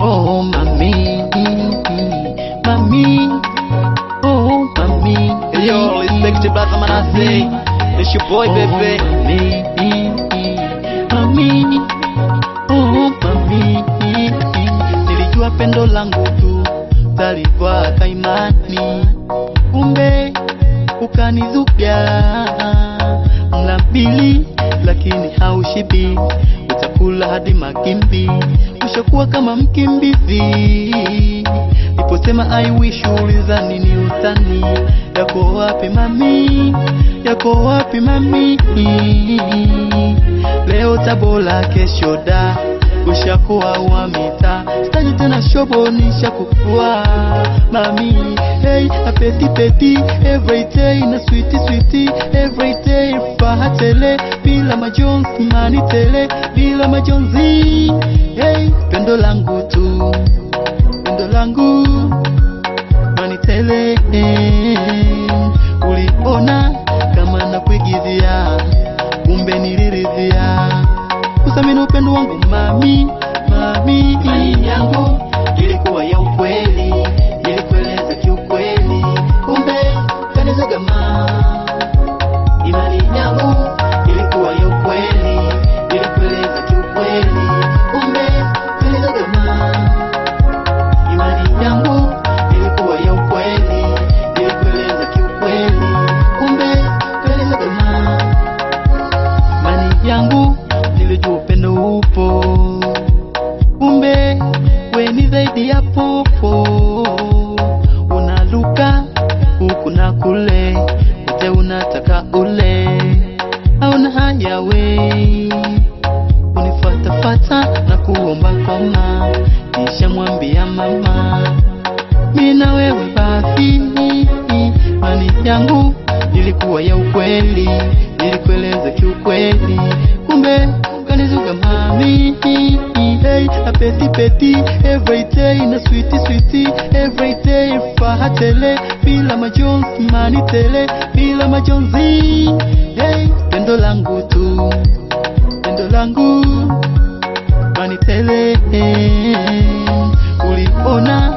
Oh mami, mami, oh mami. Yo, respect brother Manase. It's your boy, baby. Mami, oh mami, nilijua pendo langu tu talivaa kaimani, kumbe ukanizubya mla mbili, lakini haushibi, utakula hadi makimbi, ushakuwa kama mkimbizi. Niposema I wish ulizani ni utani, yako wapi mami, yako wapi mami? Leo Tabora, kesho da, ushakuwa wa mita, sitaji tena shobo, nishakukua mami. Hey, apeti peti every day na sweetie sweetie every day, faha tele bila majonzi, mani tele bila majonzi. Hey, pendo langu tu, pendo langu mani tele, uliona kama nakuigizia kumbe niliridhia kusamini upendo wangu mami mami imani yangu ilikuwa ya ukweli nilikueleza kiukweli kumbe kanizagama imani yangu ilikuwa ya ukweli nilikueleza kiukweli kumbe kanizagama imani yangu ilikuwa ya ukweli nilikueleza kiukweli kumbe kanizagama imani yangu nilijua upendo upo, kumbe we ni zaidi ya popo, unaluka huku na kule, wote unataka ule, hauna haya we unifatafata na kuomba koma, nishamwambia mama mi na wewe basi, imani yangu ilikuwa ya ukweli, nilikueleza kiukweli, kumbe kanizuga mami. Hey, apeti peti every day na sweetie sweetie every day, faha tele bila majonzi, mani tele bila majonzi. Hey, pendo langu tu, pendo langu mani tele, uliona